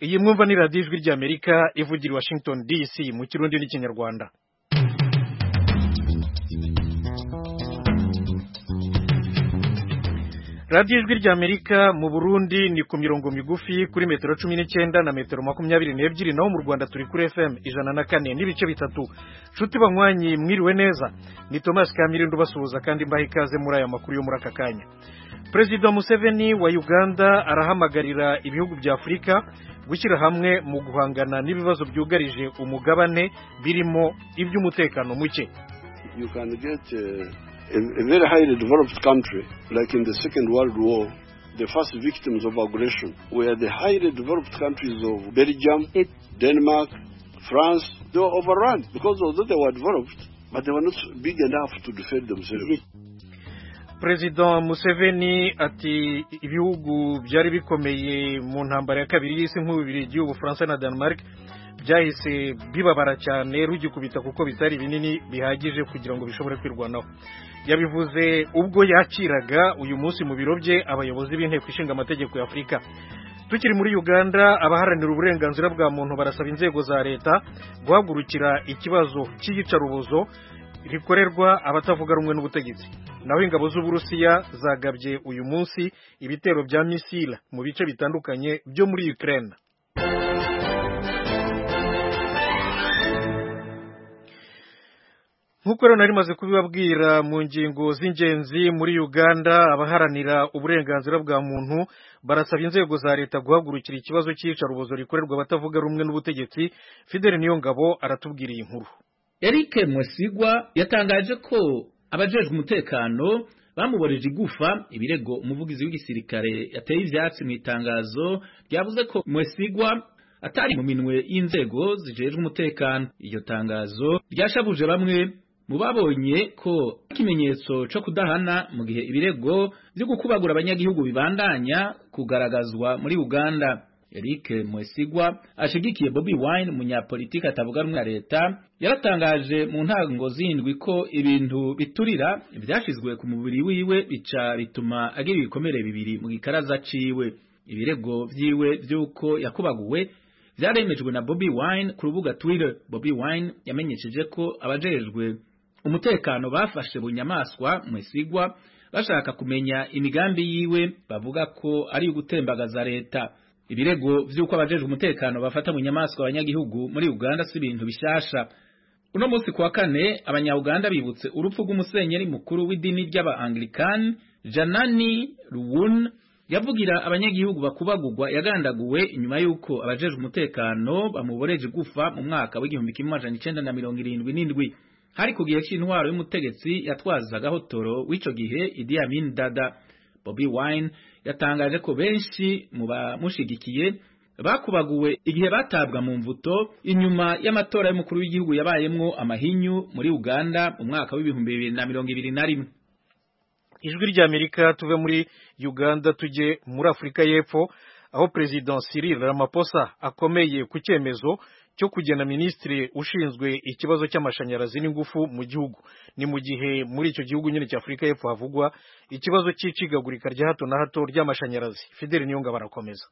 iyi mwumva ni radiyo ijwi ry'amerika ivugira i washington dc mu kirundi n'ikinyarwanda radiyo ijwi ry'amerika mu burundi ni ku mirongo migufi kuri metero cumi n'icyenda na metero makumyabiri n'ebyiri naho mu rwanda turi kuri fm ijana na kane n'ibice bitatu nshuti banywanyi mwiriwe neza ni tomasi kamirindo ubasuhuza kandi mbaha ikaze muri aya makuru yo muri aka kanya perezida museveni wa uganda arahamagarira ibihugu bya afurika gushyira hamwe mu guhangana n'ibibazo byugarije umugabane birimo iby'umutekano muke you can get uh, a, a very highly developed country like in the second world war the first victims of aggression were the highly developed countries of belgium It- denmark france they were overrun because although they were developed but they were not big enough to defend themselves perezida museveni ati ibihugu byari bikomeye mu ntambara ya kabiri y'isi nk'ububiri igihugu bufaransa na denmark byahise bibabara cyane rugikubita kuko bitari binini bihagije kugira ngo bishobore kwirwanaho yabivuze ubwo yakiraga uyu munsi mu biro bye abayobozi b'inteko ishinga amategeko ya afurika tukiri muri uganda abaharanira uburenganzira bwa muntu barasaba inzego za leta guhagurukira ikibazo cy'iyicarubozo rikorerwa abatavuga rumwe n'ubutegetsi naho ingabo z'uburusiya zagabye uyu munsi ibitero bya misile mu bice bitandukanye byo muri ukraine nk'uko rero nari maze kubibabwira mu ngingo z'ingenzi muri uganda abaharanira uburenganzira bwa muntu barasaba inzego za leta guhagurukira ikibazo cy'iyicarubozo rikorerwa abatavuga rumwe n'ubutegetsi fideli niyongabo aratubwiriye inkuru Eric Mwesigwa yatangaje ko abajejwe umutekano bamuboreje igufa ibirego umuvugizi w'igisirikare yateye ivyatsi mu itangazo ryavuze ko Mwesigwa atari mu minwe y'inzego zijejwe umutekano iryo tangazo ryashabuje bamwe mu babonye ko ikimenyetso co kudahana mu gihe ibirego vyo gukubagura abanyagihugu bibandanya kugaragazwa muri Uganda Eric Mwesigwa ashigikiye Bobby Wine umunyapolitiki atavuga rumwe na leta yaratangaje mu ntango zindwi ko ibintu biturira byashizwe ku mubiri wiwe bica bituma agira ibikomere bibiri mu gikaraza ciwe ibirego vyiwe vy'uko yakubaguwe vyaremejwe na Bobby Wine ku rubuga Twitter Bobby Wine yamenyesheje ko abajejwe umutekano bafashe bunyamaswa mwesigwa bashaka kumenya imigambi yiwe bavuga ko ari ugutembagaza leta ibirego vy'uko abajejwe umutekano bafata bunyamaswa abanyagihugu muri Uganda si ibintu bishasha uno munsi kuwa kane abanyauganda bibutse urupfu rw'umusenyeri mukuru w'idini ry'abaanglikani janani ruwun yavugira abanyagihugu bakubagurwa yagandaguwe inyuma y'uko abajejwe umutekano bamuboreje gufa mu mwaka w'igihumbi kimwe amajana icenda na mirongo irindwi n'indwi hari ku gihe c'intwaro y'umutegetsi yatwazagaho toro w'ico gihe Idi Amin Dada Bobby Wine yatangaje ko benshi mu bamushigikiye bakubaguwe igihe batabwa mu mvuto inyuma y'amatora y'umukuru w'igihugu yabayemwo amahinyu muri Uganda mu mwaka w'ibihumbi bibiri na mirongo ibiri na rimwe ijwi ry'amerika tuve muri uganda tujye muri afurika y'epfo aho perezida cyril ramaphosa akomeye ku cyemezo cyo kugena minisitiri ushinzwe ikibazo cy'amashanyarazi n'ingufu mu gihugu ni mu gihe muri icyo gihugu nyine cya afurika y'epfo havugwa ikibazo cy'icigagurika rya hato na hato ry'amashanyarazi fideli niyonga barakomeza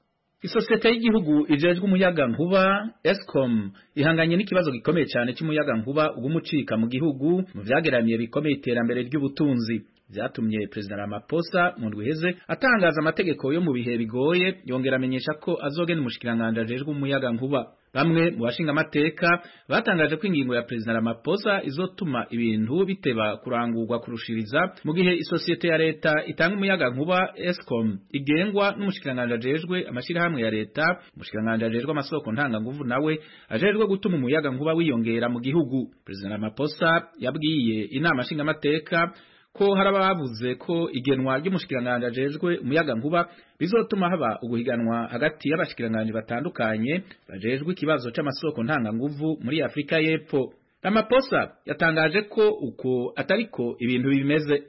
Isosiyete y'igihugu ijejwe umuyaga nkuba Escom ihanganye n'ikibazo gikomeye cyane cy'umuyaga nkuba ugumucika mu gihugu mu byageramiye bikomeye iterambere ry'ubutunzi byatumye Perezida Ramaphosa mu ndwi iheze atangaza amategeko yo mu bihe bigoye yongera amenyesha ko azogena umushikiranganji ajejwe umuyaga nkuba bamwe mu bashinga amateka batangaje ko ingingo ya Perezida Ramaphosa izotuma ibintu biteba kurangurwa kurushiriza mu gihe isosiyete ya leta itanga umuyaga nkuba Escom igengwa n'umushikiranganji ajejwe amashirahamwe ya leta umushikiranganji ajejwe amasoko ntanganguvu nawe ajejwe gutuma umuyaga nkuba wiyongera mu gihugu Perezida Ramaphosa yabwiye inama nshingamateka ko hari ababuze ko igenwa ry'umushikiranganji ajejwe umuyaga nkuba bizotuma haba uguhiganwa hagati y'abashikiranganji batandukanye bajejwe ikibazo c'amasoko ntanganguvu muri Afurika y'Epfo Ramaphosa yatangaje ko uko atariko ibintu bimeze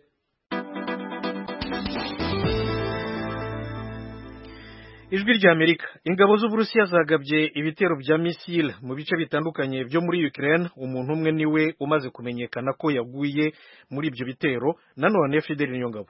ijwi ry'amerika ingabo z'uburusiya zagabye ibitero bya misile mu bice bitandukanye byo muri ukraine umuntu umwe niwe umaze kumenyekana ko yaguye muri ibyo bitero nanone fideli niyongabo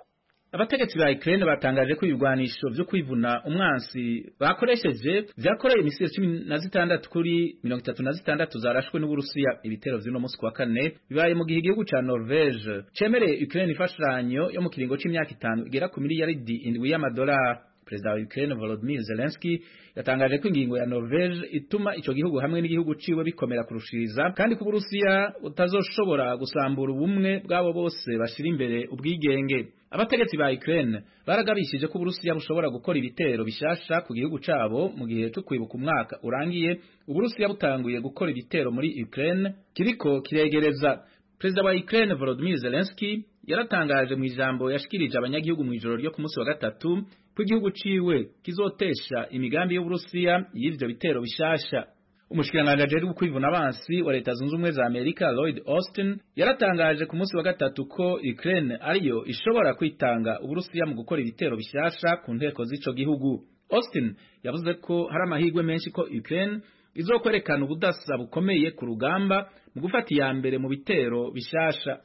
abategetsi ba Ukraine batangaje ko ibigwanisho byo kwivuna umwansi bakoresheje vyakoreye imisiri cumi na zitandatu kuri mirongo itatu na zitandatu zarashwe n'Uburusiya ibitero vy'uno musi kwa kane bibaye mu gihe igihugu ca Norvege cemereye Ukraine ifashanyo yo mu kiringo c'imyaka itanu igera ku miliyaridi indwi y'amadolari Perezida wa Ukraine Volodymyr Zelensky yatangaje ko ingingo ya Norvege ituma ico gihugu hamwe n'igihugu ciwe bikomera kurushiriza kandi ku Burusiya utazoshobora gusambura ubumwe bwabo bose bashira imbere ubwigenge abategetsi ba Ukraine baragabishije ko Burusiya bushobora gukora ibitero bishasha ku gihugu cabo mu gihe cyo kwibuka umwaka urangiye Uburusiya butanguye gukora ibitero muri Ukraine kiriko kiregereza Perezida wa Ukraine Volodymyr Zelensky yaratangaje mu ijambo yashikirije abanyagihugu mu ijoro ryo ku munsi wa gatatu ko igihugu ciwe kizotesha imigambi y'Uburusiya y'ivyo bitero bishasha umushikiranganje ajejwe kwivuna abansi wa leta zunze ubumwe za Amerika Lloyd Austin yaratangaje ku munsi wa gatatu ko Ukraine ariyo ishobora kwitanga Uburusiya mu gukora ibitero bishasha ku nteko z'ico gihugu Austin yavuze ko hari amahirwe menshi ko Ukraine izokwerekana ubudasa bukomeye ku rugamba mu gufata iya mbere mu bitero bishasha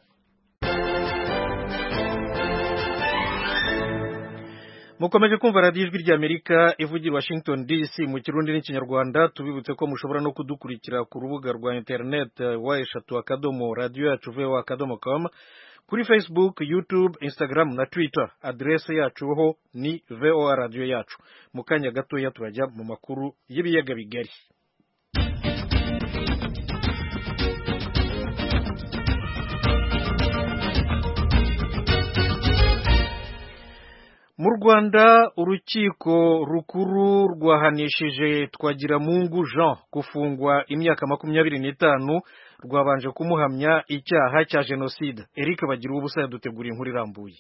mukomeje kumva radiyo ijwi ry'amerika ivugira washington dc mu kirundi n'ikinyarwanda tubibutse ko mushobora no kudukurikira ku rubuga rwa interineti wa eshatu akadomo radiyo yacu vuba akadomo com kuri facebook youtube instagram na twitter aderese yacu ho ni voa radiyo yacu mu kanya gatoya turajya mu makuru y'ibiyaga bigari mu rwanda urukiko rukuru rwahanishije twagiramungu jean gufungwa imyaka makumyabiri n'itanu rwabanje kumuhamya icyaha cya jenoside eric bagira ubusa yadutegura inkuru irambuye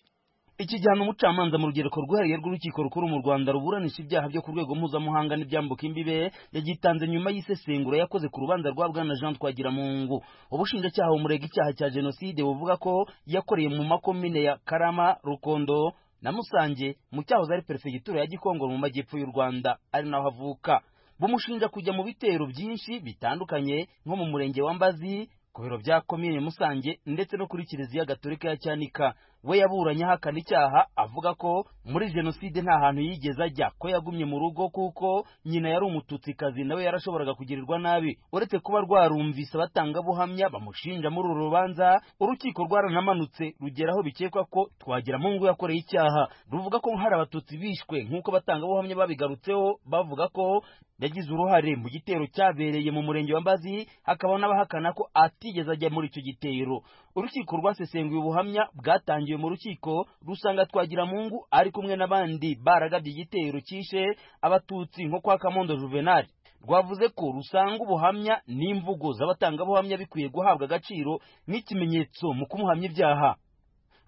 ikijyana umucamanza mu rugereko rwihariye rw'urukiko rukuru mu rwanda ruburanisha ibyaha byo ku rwego mpuzamahanga n'ibyambuka imbibe yagitanze nyuma y'isesengura yakoze ku rubanza rwa bwana jean twagiramungu ubushinjacyaha bumurega icyaha cya jenoside buvuga ko yakoreye mu makomine ya karama rukondo na Musange mu cyahoze ari perefegitura ya Gikongoro mu majyepfo y'u Rwanda ari naho avuka bumushinja kujya mu bitero byinshi bitandukanye nko mu murenge wa Mbazi ku biro bya komine Musange ndetse no kuri Kiliziya Gatolika ya Cyanika we yaburanye ahakana icyaha avuga ko muri jenoside nta hantu yigeze ajya ko yagumye mu rugo kuko nyina yari umututsikazi nawe yarashoboraga kugirirwa nabi uretse kuba rwarumvise abatangabuhamya bamushinja muri uru rubanza urukiko rwaranamanutse rugera aho bikekwa ko twagiramungu yakoreye icyaha ruvuga ko hari abatutsi bishwe nk'uko abatangabuhamya babigarutseho bavuga ko yagize uruhare mu gitero cyabereye mu murenge wa mbazi hakaba n'abahakana ko atigeze ajya muri icyo gitero urukiko rwasesenguye ubuhamya bwatangiye mu rukiko rusanga twagiramungu ari kumwe n'abandi baragabye igitero cyishe abatutsi nko kwa kamondo juvenali rwavuze ko rusanga ubuhamya n'imvugo z'abatangabuhamya bikwiye guhabwa agaciro nk'ikimenyetso mu kumuhamya ibyaha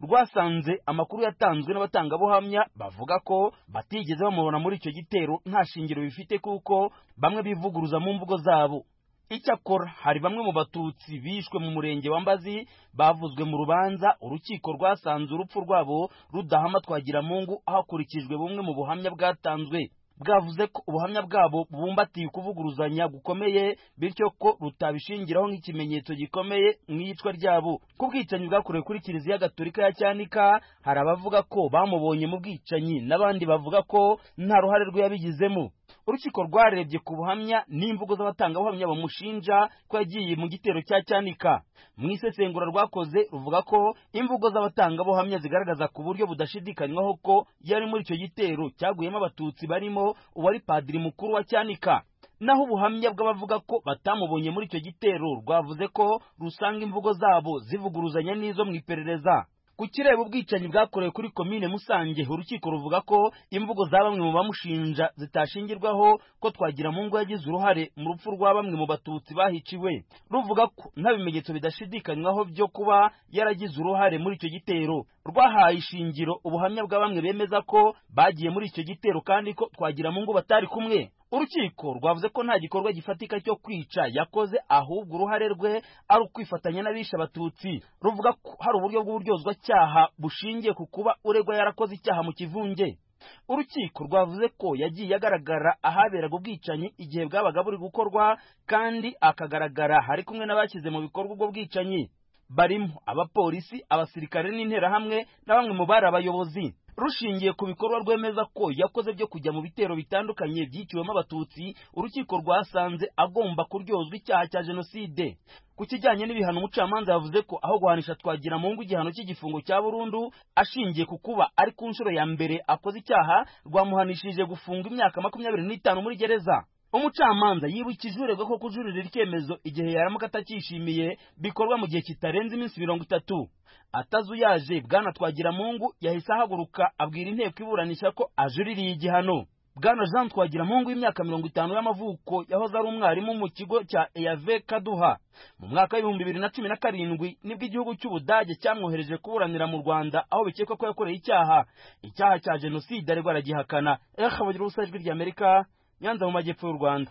rwasanze amakuru yatanzwe n'abatangabuhamya bavuga ko batigeze bamubona muri icyo gitero nta shingiro bifite kuko bamwe bivuguruza mu mvugo zabo icyakora hari bamwe mu batutsi bishwe mu murenge wa mbazi bavuzwe mu rubanza urukiko rwasanze urupfu rwabo rudahama twagiramungu hakurikijwe bumwe mu buhamya bwatanzwe bwavuze ko ubuhamya bwabo bubumbatiye kuvuguruzanya gukomeye bityo ko rutabishingiraho nk'ikimenyetso gikomeye mu iyicwa ryabo ku bwicanyi bwakorewe kuri kiliziya gatolika ya cyanika hari abavuga ko bamubonye mu bwicanyi n'abandi bavuga ko nta ruhare rwe yabigizemo urukiko rwarebye ku buhamya n'imvugo z'abatangabuhamya bamushinja ko yagiye mu gitero cya cyanika mu isesengura rwakoze ruvuga ko imvugo z'abatangabuhamya zigaragaza ku buryo budashidikanywaho ko yari muri icyo gitero cyaguyemo abatutsi barimo uwari padiri mukuru wa cyanika naho ubuhamya bw'abavuga ko batamubonye muri icyo gitero rwavuze ko rusanga imvugo zabo zivuguruzanya n'izo mu iperereza ku kireba ubwicanyi bwakorewe kuri komine musange urukiko ruvuga ko imvugo za bamwe mu bamushinja zitashingirwaho ko twagira mu ngo yagize uruhare mu rupfu rwa bamwe mu batutsi bahiciwe ruvuga ko nta bimenyetso bidashidikanywaho byo kuba yaragize uruhare muri icyo gitero rwahaye ishingiro ubuhamya bwa bamwe bemeza ko bagiye muri icyo gitero kandi ko twagira mu ngo batari kumwe urukiko rwavuze ko nta gikorwa gifatika cyo kwica yakoze ahubwo uruhare rwe ari ukwifatanya n'abishe abatutsi ruvuga ko hari uburyo bw'uburyozwacyaha bushingiye ku kuba uregwa yarakoze icyaha mu kivunge urukiko rwavuze ko yagiye agaragara ahaberaga ubwicanyi igihe bwabaga buri gukorwa kandi akagaragara hari kumwe n'abashyize mu bikorwa ubwo bwicanyi barimo abapolisi abasirikare n'interahamwe na bamwe mu bari abayobozi rushingiye ku bikorwa rwemeza ko yakoze byo kujya mu bitero bitandukanye byiciwemo abatutsi urukiko rwasanze agomba kuryozwa icyaha cya jenoside ku kijyanye n'ibihano umucamanza yavuze ko aho guhanisha twagira mu ngo igihano cy'igifungo cya burundu ashingiye ku kuba ari ku nshuro ya mbere akoze icyaha rwamuhanishije gufunga imyaka makumyabiri n'itanu muri gereza umucamanza yibukije uregwa ko kujurira icyemezo igihe yaramuka atakishimiye bikorwa mu gihe kitarenze iminsi mirongo itatu atazuyaje bwana twagiramungu yahise ahaguruka abwira inteko iburanisha ko ajuririye igihano bwana jean twagiramungu w'imyaka mirongo itanu y'amavuko yahoze ari umwarimu mu kigo cya eyave kaduha mu mwaka w'ibihumbi bibiri na cumi na karindwi nibwo igihugu cy'ubudage cyamwohereje kuburanira mu rwanda aho bikekwa ko yakoreye icyaha icyaha cya jenoside ariko aragihakana ekabagira ubusa ijwi ry'amerika nyanza mu majyepfo y'u rwanda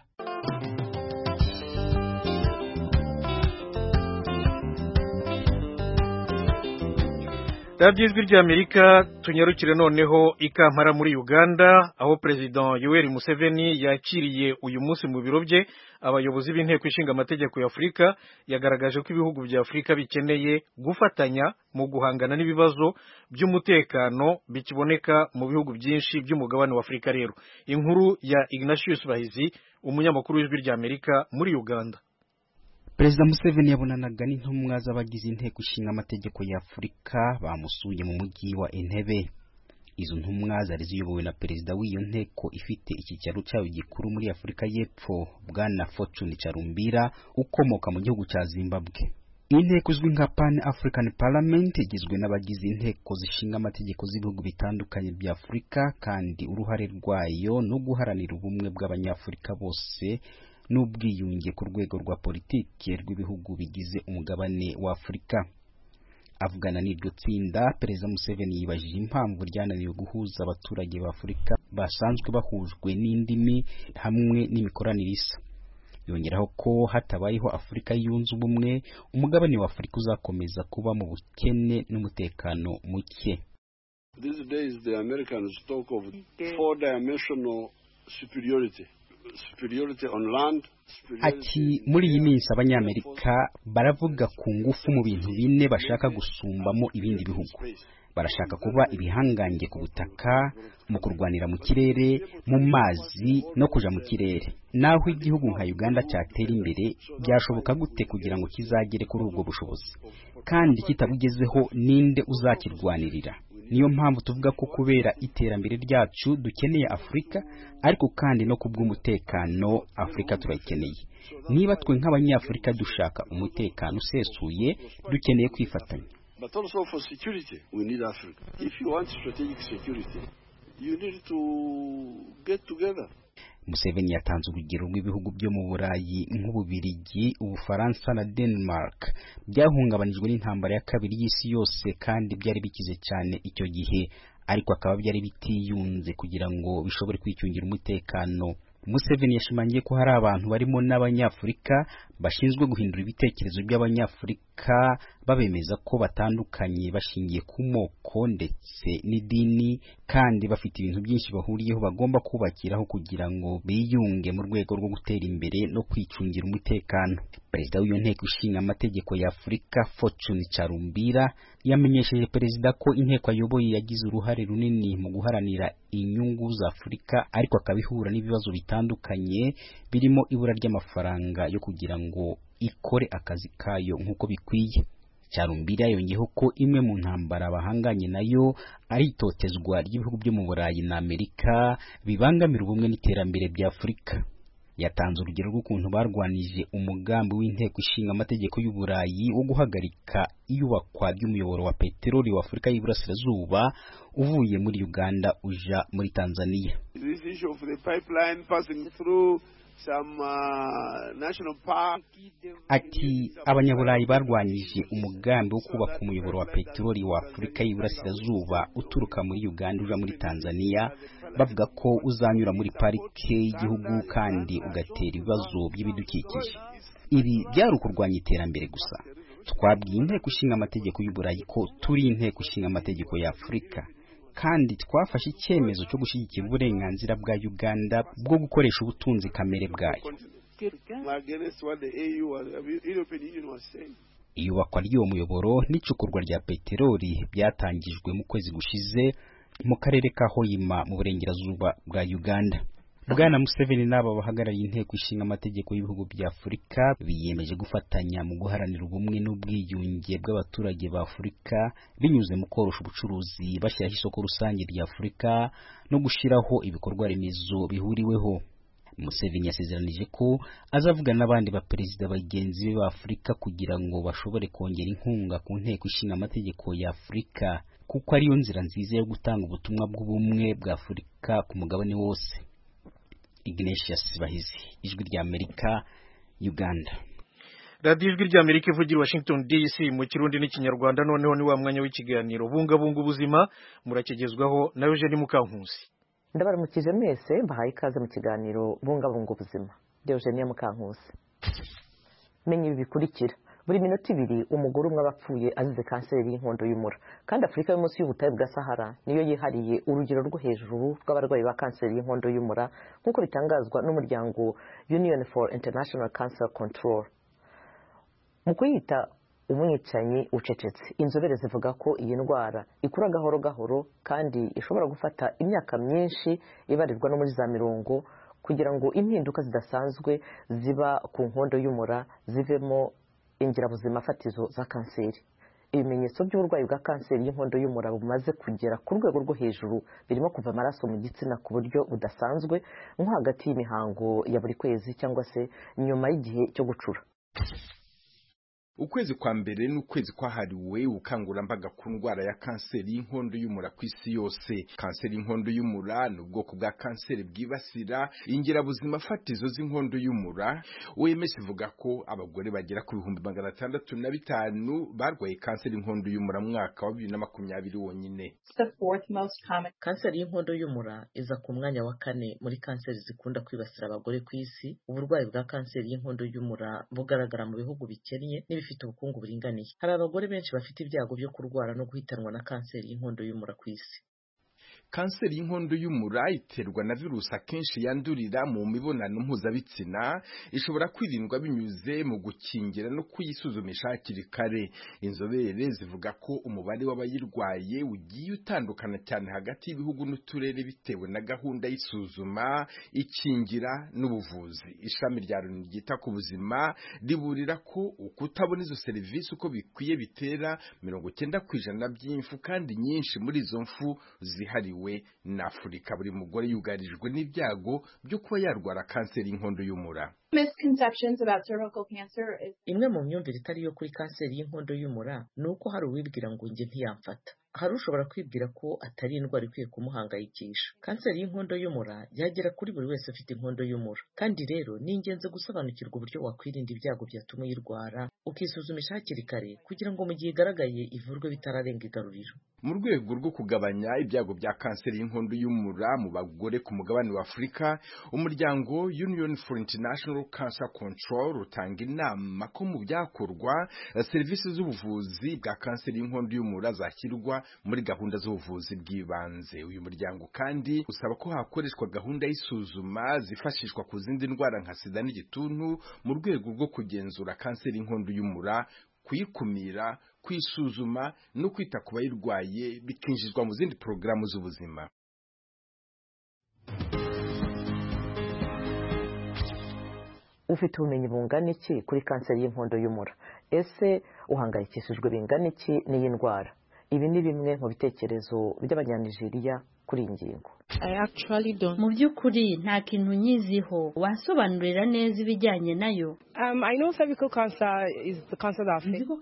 radiyo ijwi ry'amerika tunyarukire noneho ikampara muri uganda aho perezida yoweri museveni yakiriye uyu munsi mu biro bye abayobozi b'inteko ishinga amategeko ya afurika yagaragaje ko ibihugu bya afurika bikeneye gufatanya mu guhangana n'ibibazo by'umutekano bikiboneka mu bihugu byinshi by'umugabane wa afurika rero inkuru ya ignatius bahizi umunyamakuru w'ijwi ry'amerika muri uganda perezida museveni yabonanaga n'intumwa z'abagize inteko ishinga amategeko ya afurika bamusuye mu mujyi wa entebe izo ntumwa zari ziyobowe na perezida w'iyo nteko ifite icyicaro cyayo gikuru muri afurika y'epfo bwana fortune carumbira ukomoka mu gihugu cya zimbabwe iyi nteko izwi nka pan african parliament igizwe n'abagize inteko zishinga amategeko z'ibihugu bitandukanye bya afurika kandi uruhare rwayo ni uguharanira ubumwe bw'abanyafurika bose n'ubwiyunge ku rwego rwa politiki rw'ibihugu bigize umugabane wa afurika avugana n'iryo tsinda perezida museveni yibajije impamvu ryananiwe guhuza abaturage ba afurika basanzwe bahujwe n'indimi hamwe n'imikoranire isa yongeraho ko hatabayeho afurika yunze ubumwe umugabane wa afurika uzakomeza kuba mu bukene n'umutekano muke These days the Americans talk of four-dimensional superiority. Land, ati muri iyi minsi abanyamerika baravuga ku ngufu mu bintu bine bashaka gusumbamo ibindi bihugu barashaka kuba ibihangange ku butaka mu kurwanira mu kirere mu mazi no kuja mu kirere naho igihugu nka uganda cyatera imbere byashoboka gute kugira ngo kizagere kuri ubwo bushobozi kandi kitabugezeho ninde uzakirwanirira niyo mpamvu tuvuga ko kubera iterambere ryacu dukeneye afurika ariko kandi no kubw'umutekano afurika turayikeneye niba twe nk'abanyafurika dushaka umutekano usesuye dukeneye kwifatanya museveni yatanze urugero rw'ibihugu byo mu burayi nk'ububirigi ubufaransa na denmark byahungabanijwe n'intambara ya kabiri y'isi yose kandi byari bikize cyane icyo gihe ariko akaba byari bitiyunze kugira ngo bishobore kwicungira umutekano museveni yashimangiye ko hari abantu barimo n'abanyafurika bashinzwe guhindura ibitekerezo by'abanyafurika babemeza ko batandukanye bashingiye ku moko ndetse n'idini kandi bafite ibintu byinshi bahuriyeho bagomba kubakiraho kugira ngo biyunge mu rwego rwo gutera imbere no kwicungira umutekano perezida w'iyo nteko ishinga amategeko ya afurika fortune carumbira yamenyesheje perezida ko inteko ayoboye yagize uruhare runini mu guharanira inyungu za afurika ariko akabihura n'ibibazo bitandukanye birimo ibura ry'amafaranga yo kugira ngo ikore akazi kayo nk'uko bikwiye cyarumbira yongeyeho ko imwe mu ntambara bahanganye nayo ari itotezwa ry'ibihugu byo mu burayi na amerika bibangamira ubumwe n'iterambere bya afurika yatanze urugero rw'ukuntu barwanije umugambi w'inteko ishinga amategeko y'uburayi wo guhagarika iyubakwa ry'umuyoboro wa peteroli wa afurika y'iburasirazuba uvuye muri uganda uja muri tanzania ati abanyaburayi barwanyije umugambi wo kubaka umuyoboro wa peteroli wa afurika y'iburasirazuba uturuka muri uganda uja muri tanzania bavuga ko uzanyura muri parike y'igihugu kandi ugatera ibibazo by'ibidukikije ibi byari ukurwanya iterambere gusa twabwiye inteko ishinga amategeko y'uburayi ko turi inteko ishinga amategeko ya afurika kandi twafashe icyemezo cyo gushyigikira uburenganzira bwa uganda bwo gukoresha ubutunzi kamere bwayo iyubakwa ry'uwo muyoboro n'icukurwa rya peteroli byatangijwe mu kwezi gushize mu karere ka hoyima mu burengerazuba bwa uganda bwana museveni n'aba bahagarariye inteko ishinga amategeko y'ibihugu bya afurika biyemeje gufatanya mu guharanira ubumwe n'ubwiyunge bw'abaturage ba afurika binyuze mu korosha ubucuruzi bashyiraho isoko rusange rya afurika no gushyiraho ibikorwa remezo bihuriweho Museveni yasezeranije ko azavugana n'abandi baperezida bagenzi be ba Afurika kugira ngo bashobore kongera inkunga ku nteko ishinga amategeko ya Afurika kuko ariyo nzira nziza yo gutanga ubutumwa bw'ubumwe bwa Afurika ku mugabane wose Ignatius Bahizi ijwi rya Amerika Uganda radiyo ijwi rya amerika ivugira i washington dc mu kirundi n'ikinyarwanda noneho ni wa mwanya w'ikiganiro bungabunga ubuzima murakigezwaho na eugene mukankusi ndabaramukije mwese mbahaye ikaze mu kiganiro bungabunga ubuzima deogenia mukankusi menya ibi bikurikira buri minota ibiri umugore umwe aba apfuye azize kanseri y'inkondo y'umura kandi afurika yo munsi y'ubutayu bwa sahara niyo yihariye urugero rwo hejuru rw'abarwayi ba kanseri y'inkondo y'umura nk'uko bitangazwa n'umuryango union for international cancer control mu kuyita umwicanyi ucecetse inzobere zivuga ko iyi ndwara ikura gahoro gahoro kandi ishobora gufata imyaka myinshi ibarirwa no muri za mirongo kugira ngo impinduka zidasanzwe ziba ku nkondo y'umura zivemo ingirabuzima fatizo za kanseri ibimenyetso by'uburwayi bwa kanseri y'inkondo y'umura bumaze kugera ku rwego rwo hejuru birimo kuva amaraso mu gitsina ku buryo budasanzwe nko hagati y'imihango ya buri kwezi cyangwa se nyuma y'igihe cyo gucura ukwezi kwa mbere n'ukwezi kwahariwe ubukangurambaga ku ndwara ya kanseri y'inkondo y'umura ku isi yose kanseri y'inkondo y'umura ni ubwoko bwa kanseri bwibasira ingirabuzima fatizo z'inkondo y'umura wemeje ivuga ko abagore bagera ku bihumbi magana atandatu na bitanu barwaye kanseri y'inkondo y'umura mu mwaka wa bibiri na makumyabiri wonyine kanseri y'inkondo y'umura iza ku mwanya wa kane muri kanseri zikunda kwibasira abagore ku isi uburwayi bwa kanseri y'inkondo y'umura bugaragara mu bihugu bikennye n'ibifite bafite ubukungu buringaniye hari abagore benshi bafite ibyago byo kurwara no guhitanwa na kanseri y'inkondo y'umura ku isi kanseri y'inkondo y'umura iterwa na virusi akenshi yandurira mu mibonano mpuzabitsina ishobora kwirindwa binyuze mu gukingira no kuyisuzumisha hakiri kare inzobere zivuga ko umubare w'abayirwaye ugiye utandukana cyane hagati y'ibihugu n'uturere bitewe na gahunda y'isuzuma ikingira n'ubuvuzi ishami rya loni ryita ku buzima riburira ko ukutabona izo serivisi uko bikwiye bitera mirongo icyenda ku ijana by'imfu kandi nyinshi muri izo mfu zihari yahariwe na Afurika buri mugore yugarijwe n'ibyago byo kuba yarwara kanseri y'inkondo y'umura. Imwe mu myumvire itari yo kuri kanseri y'inkondo y'umura ni uko hari uwibwira ngo njye ntiyamfata. Hari ushobora kwibwira ko atari indwara ikwiye kumuhangayikisha. Kanseri y'inkondo y'umura yagera kuri buri wese ufite inkondo y'umura. Kandi rero ni ingenzi gusobanukirwa uburyo wakwirinda ibyago byatuma uyirwara, ukisuzumisha hakiri kare kugira ngo mu gihe igaragaye ivurwe bitararenga igaruriro. mu rwego rwo kugabanya ibyago bya kanseri y'inkondo y'umura mu bagore ku mugabane wa afurika umuryango union for international cancer control utanga inama ko mu byakorwa serivisi z'ubuvuzi bwa kanseri y'inkondo y'umura zashyirwa muri gahunda z'ubuvuzi bw'ibanze uyu muryango kandi usaba ko hakoreshwa gahunda y'isuzuma zifashishwa ku zindi ndwara nka sida n'igituntu mu rwego rwo kugenzura kanseri y'inkondo y'umura kuyikumira kwisuzuma no kwita ku bayirwaye bikinjizwa mu zindi porogaramu z'ubuzima ufite ubumenyi bungana iki kuri kanseri y'inkondo y'umura ese uhangayikishijwe bingana iki n'iyi ndwara ibi ni bimwe mu bitekerezo by'abanyanijeriya kuri iyi ngingo mu by'ukuri nta kintu nyiziho wasobanurira neza ibijyanye nayo nzi ko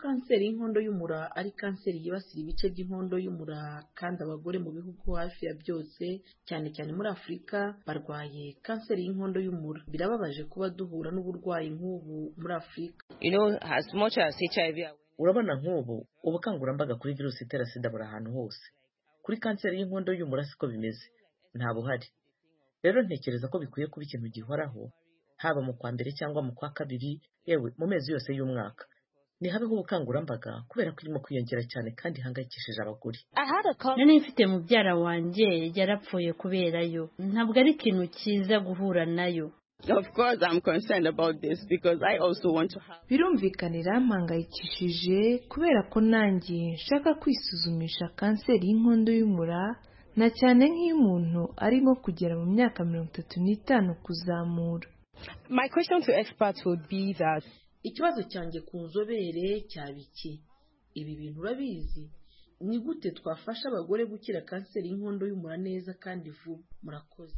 kanseri y'inkondo y'umura ari kanseri yibasira ibice by'inkondo y'umura kandi abagore mu bihugu hafi ya byose cyane cyane muri afurika barwaye kanseri y'inkondo y'umura birababaje kuba duhura n'uburwayi nk'ubu muri afurika urabona nk'ubu ubukangurambaga kuri virusi itera sida buri ahantu hose kuri kanseri y'inkondo y'umura siko bimeze nta buhari rero ntekereza ko bikwiye kuba ikintu gihoraho haba mu kwa mbere cyangwa mu kwa kabiri yewe mu mezi yose y'umwaka ntihabeho ubukangurambaga kubera ko irimo kwiyongera cyane kandi ihangayikishije abagore nari mfite mubyara wanjye yarapfuye kubera yo ntabwo ari ikintu cyiza guhura nayo birumvikanira mpangayikishije kubera ko nanjye nshaka kwisuzumisha kanseri y'inkondo y'umura na cyane nk'iy'umuntu arimo kugera mu myaka mirongo itatu n'itanu kuzamura ikibazo cyanjye ku nzobere cyaba iki ibi bintu urabizi ni gute twafasha abagore gukira kanseri y'inkondo y'umura neza kandi vuba murakoze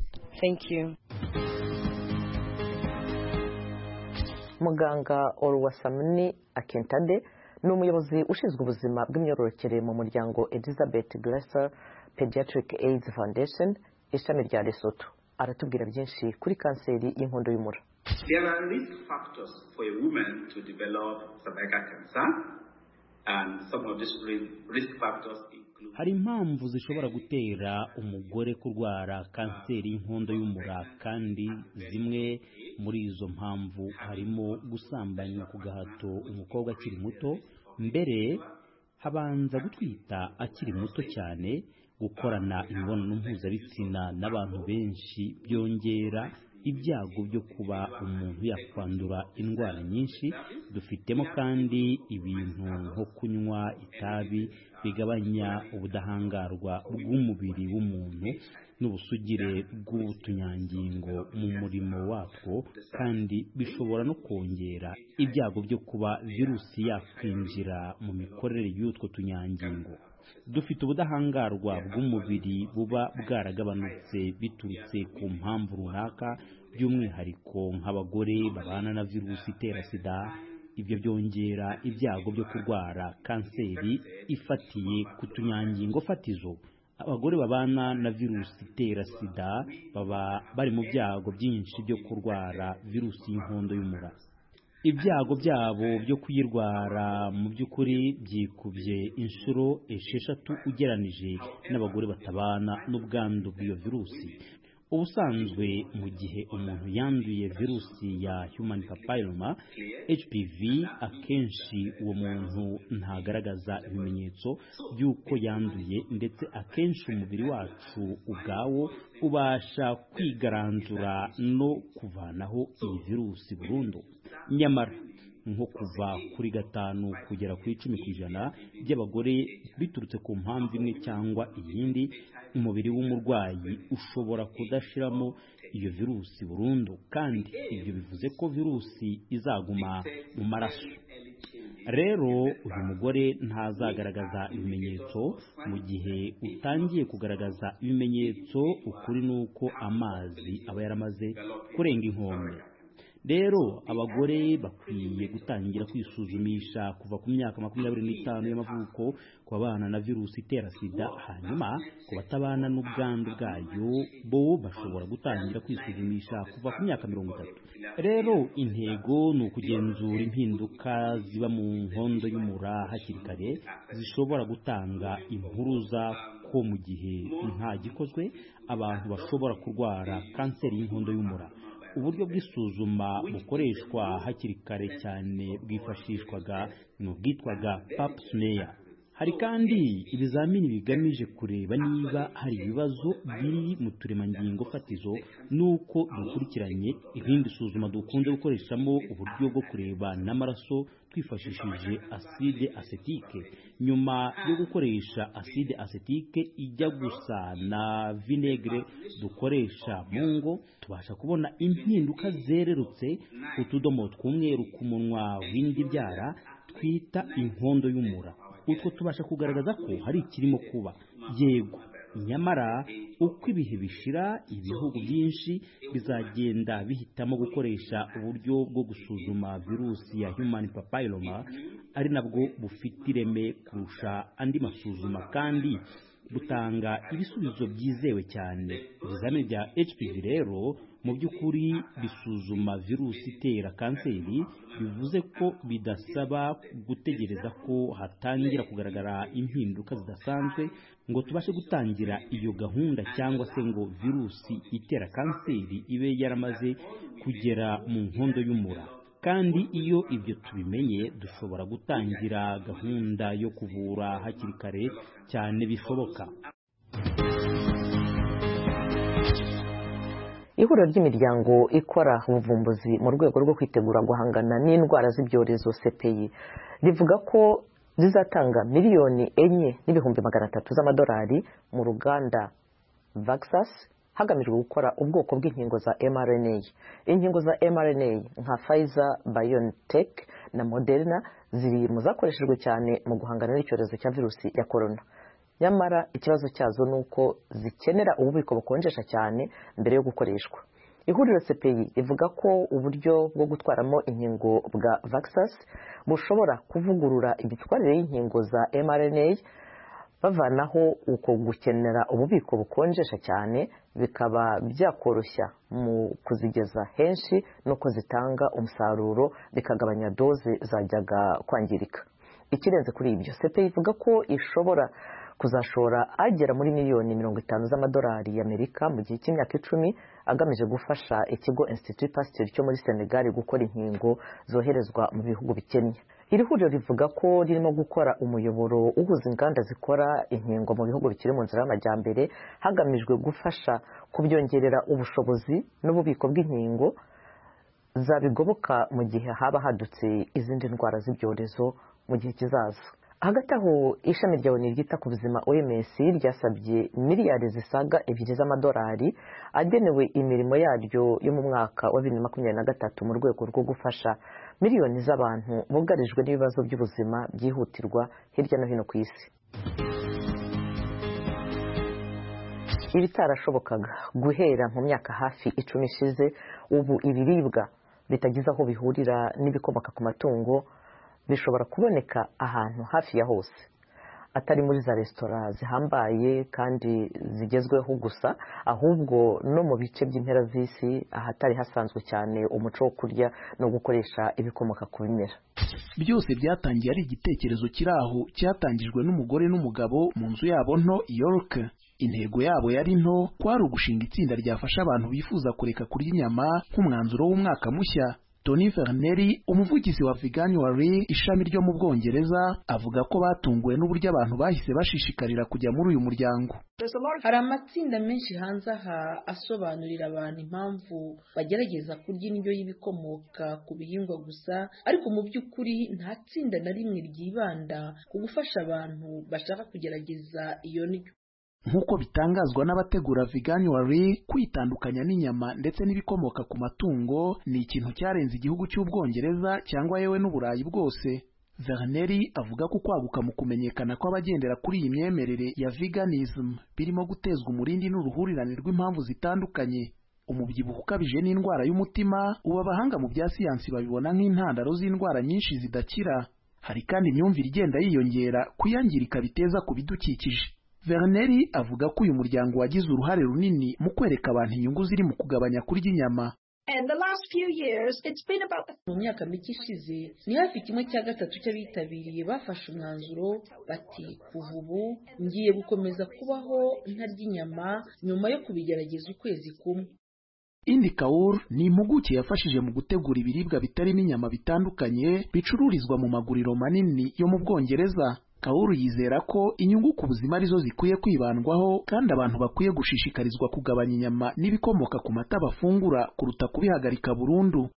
muganga oruwasamuni akentade ni umuyobozi ushinzwe ubuzima bw'imyororokere mu muryango elizabeth graser pediatric aids foundation ishami rya lesotho aratubwira byinshi kuri kanseri y'inkondo y'umura There are risk factors for a woman to develop cervical cancer, and some of these ri- risk factors include hari impamvu zishobora gutera umugore kurwara kanseri y'inkondo y'umura kandi zimwe muri izo mpamvu harimo gusambanywa ku gahato umukobwa akiri muto mbere habanza gutwita akiri muto cyane gukorana imibonano mpuzabitsina n'abantu benshi byongera ibyago byo kuba umuntu yakwandura indwara nyinshi dufitemo kandi ibintu nko kunywa itabi bigabanya ubudahangarwa bw'umubiri w'umuntu n'ubusugire bw'utunyangingo mu murimo watwo kandi bishobora no kongera ibyago byo kuba virusi yakwinjira mu mikorere y'utwo tunyangingo dufite ubudahangarwa bw'umubiri buba bwaragabanutse biturutse ku mpamvu runaka by'umwihariko nk'abagore babana na virusi itera sida ibyo byongera ibyago byo kurwara kanseri ifatiye ku tunyangingo fatizo abagore babana na virusi itera sida baba bari mu byago byinshi byo kurwara virusi y'inkondo y'umura ibyago byabo byo kuyirwara mu by'ukuri byikubye inshuro esheshatu ugeranije n'abagore batabana n'ubwandu bw'iyo virusi ubusanzwe mu gihe umuntu yanduye virusi ya human papilloma hpv akenshi uwo muntu ntagaragaza ibimenyetso by'uko yanduye ndetse akenshi umubiri wacu ubwawo ubasha kwigaranzura no kuvanaho iyi virusi burundu nyamara nko kuva kuri gatanu kugera kuri icumi ku ijana by'abagore biturutse ku mpamvu imwe cyangwa iyindi umubiri w'umurwayi ushobora kudashiramo iyo virusi burundu kandi ibyo bivuze ko virusi izaguma mu maraso rero uyu mugore ntazagaragaza ibimenyetso mu gihe utangiye kugaragaza ibimenyetso ukuri ni uko amazi aba yaramaze kurenga inkombe rero abagore bakwiye gutangira kwisuzumisha kuva ku myaka makumyabiri n'itanu y'amavuko ku babana na virusi itera sida hanyuma ku batabana n'ubwandu bwayo bo bashobora gutangira kwisuzumisha kuva ku myaka mirongo itatu rero intego ni ukugenzura impinduka ziba mu nkondo y'umura hakiri kare zishobora gutanga impuruza ko mu gihe nta gikozwe abantu bashobora kurwara kanseri y'inkondo y'umura uburyo bw'isuzuma bukoreshwa hakiri kare cyane bwifashishwaga ni ubwitwaga pap smear hari kandi ibizamini bigamije kureba niba hari ibibazo biri mu turemangingo fatizo n'uko dukurikiranye irindi suzuma dukunze gukoreshamo uburyo bwo kureba n'amaraso twifashishije aside asetike nyuma yo gukoresha aside asetike ijya gusa na vinegere dukoresha mu ngo tubasha kubona impinduka zererutse ku tudomo tw'umweru ku munwa w'indi byara twita inkondo y'umura utwo tubasha kugaragaza ko hari ikirimo kuba yego nyamara uko ibihe bishira ibihugu byinshi bizagenda bihitamo gukoresha uburyo bwo gusuzuma virusi ya human papilloma ari nabwo bufite ireme kurusha andi masuzuma kandi butanga ibisubizo byizewe cyane ibizamini bya hpv rero mu by'ukuri bisuzuma virusi itera kanseri bivuze ko bidasaba gutegereza ko hatangira kugaragara impinduka zidasanzwe ngo tubashe gutangira iyo gahunda cyangwa se ngo virusi itera kanseri ibe yaramaze kugera mu nkondo y'umura kandi iyo ibyo tubimenye dushobora gutangira gahunda yo kuvura hakiri kare cyane bishoboka ihuriro ry'imiryango ikora ubuvumbuzi mu rwego rwo kwitegura guhangana n'indwara z'ibyorezo sepeyi rivuga ko zizatanga miliyoni enye n'ibihumbi magana atatu z'amadolari mu ruganda vaxas hagamijwe gukora ubwoko bw'inkingo za mrna inkingo za mrna nka pfizer biontech na moderna ziri mu zakoreshejwe cyane mu guhangana n'icyorezo cya virusi ya korona nyamara ikibazo cyazo ni uko zikenera ububiko bukonjesha cyane mbere yo gukoreshwa ihuriro sepeyi rivuga ko uburyo bwo gutwaramo inkingo bwa vaxas bushobora kuvugurura imitwarire y'inkingo za mrna bavanaho uko gukenera ububiko bukonjesha cyane bikaba byakoroshya mu kuzigeza henshi no ko zitanga umusaruro bikagabanya doze zajyaga kwangirika ikirenze kuri ibyo sepeyi ivuga ko ishobora kuzashora agera muri miliyoni mirongo itanu z'amadolari y'amerika mu gihe cy'imyaka icumi agamije gufasha ikigo Institut Pasteur cyo muri Senegal gukora inkingo zoherezwa mu bihugu bikennye iri huriro rivuga ko ririmo gukora umuyoboro uhuza inganda zikora inkingo mu bihugu bikiri mu nzira y'amajyambere hagamijwe gufasha kubyongerera ubushobozi n'ububiko bw'inkingo zabigoboka mu gihe haba hadutse izindi ndwara z'ibyorezo mu gihe kizaza hagati aho ishami rya oni ryita ku buzima oms ryasabye miliyari zisaga ebyiri z'amadolari agenewe imirimo yaryo yo mu mwaka wa bibiri na makumyabiri na gatatu mu rwego rwo gufasha miliyoni z'abantu bugarijwe n'ibibazo by'ubuzima byihutirwa hirya no hino ku isi ibitarashobokaga guhera mu myaka hafi icumi ishize ubu ibiribwa bitagize aho bihurira n'ibikomoka ku matungo bishobora kuboneka ahantu hafi ya hose atari muri za resitora zihambaye kandi zigezweho gusa ahubwo no mu bice by'impera z'isi ahatari hasanzwe cyane umuco wo kurya no gukoresha ibikomoka ku bimera byose byatangiye ari igitekerezo kiri aho cyatangijwe n'umugore n'umugabo mu nzu yabo nto york intego yabo yari nto kwari ugushinga itsinda ryafasha abantu bifuza kureka kurya inyama nk'umwanzuro w'umwaka mushya Tony Ferneri umuvugizi wa Veganuary ishami ryo mu Bwongereza avuga ko batunguwe n'uburyo abantu bahise bashishikarira kujya muri uyu muryango hari amatsinda menshi hanze aha asobanurira abantu impamvu bagerageza kurya indyo y'ibikomoka ku bihingwa gusa ariko mu by'ukuri nta tsinda na rimwe ryibanda ku gufasha abantu bashaka kugerageza iyo ndyo nk'uko bitangazwa n'abategura veganuary kwitandukanya n'inyama ndetse n'ibikomoka ku matungo ni ikintu cyarenze igihugu cy'ubwongereza cyangwa yewe n'uburayi bwose verneri avuga ko kwaguka mu kumenyekana kw'abagendera kuri iyi myemerere ya veganism birimo gutezwa umurindi n'uruhurirane rw'impamvu zitandukanye umubyibuho ukabije n'indwara y'umutima ubu abahanga mu bya siyansi babibona nk'intandaro z'indwara nyinshi zidakira hari kandi imyumvire igenda yiyongera kuyangirika biteza ku bidukikije Verneri avuga ko uyu muryango wagize uruhare runini mu kwereka abantu inyungu ziri mu kugabanya kurya inyama mu myaka mike ishize ni hafi kimwe cya gatatu cy'abitabiriye bafashe umwanzuro bati kuva ubu ngiye gukomeza kubaho ntarya inyama nyuma yo kubigerageza ukwezi kumwe Indi Kaur ni impuguke yafashije mu gutegura ibiribwa bitarimo inyama bitandukanye bicururizwa mu maguriro manini yo mu Bwongereza Kauru yizera ko inyungu ku buzima arizo zikwiye kwibandwaho kandi abantu bakwiye gushishikarizwa kugabanya inyama n'ibikomoka ku mata bafungura kuruta kubihagarika burundu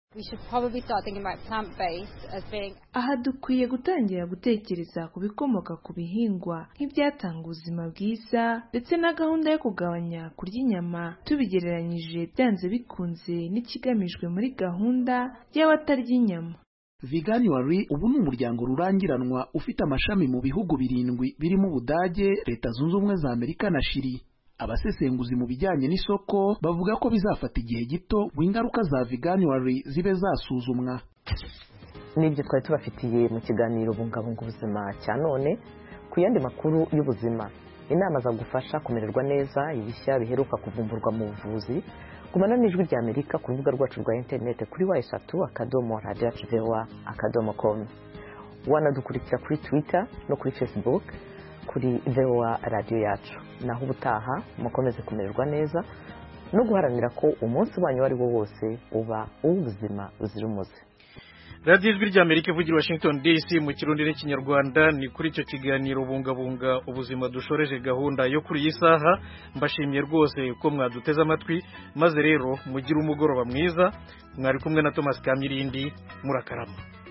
being... aha dukwiye gutangira gutekereza ku bikomoka ku bihingwa nk'ibyatanga ubuzima bwiza ndetse na gahunda yo kugabanya kurya inyama tubigereranyije byanze bikunze n'ikigamijwe muri gahunda y'abatarya inyama Veganuary ubu ni umuryango rurangiranwa ufite amashami mu bihugu birindwi birimo Ubudage, Leta Zunze Ubumwe za Amerika na Chili. Abasesenguzi mu bijyanye n'isoko bavuga ko bizafata igihe gito ngo ingaruka za Veganuary zibe zasuzumwa. Nibyo twari tubafitiye mu kiganiro bungabunga ubuzima cya none ku yandi makuru y'ubuzima inama zagufasha kumererwa neza ibishya biheruka kuvumburwa mu buvuzi gumana n'ijwi rya amerika ku rubuga rwacu rwa interinete kuri wa eshatu akadomo radiyo akivewa akadomo komu wanadukurikira kuri twita no kuri facebook kuri vewa radiyo yacu naho ubutaha mukomeze kumererwa neza no guharanira ko umunsi wanyu uwo ari wo wose uba uw'ubuzima buzira umuze radiyo ijwi rya amerika ivugira washington dc mu kirundi n'ikinyarwanda ni kuri icyo kiganiro bungabunga ubuzima dushoreje gahunda yo kuri iyi saha mbashimiye rwose ko mwaduteze amatwi maze rero mugire umugoroba mwiza mwari kumwe na thomas kamilindi murakarama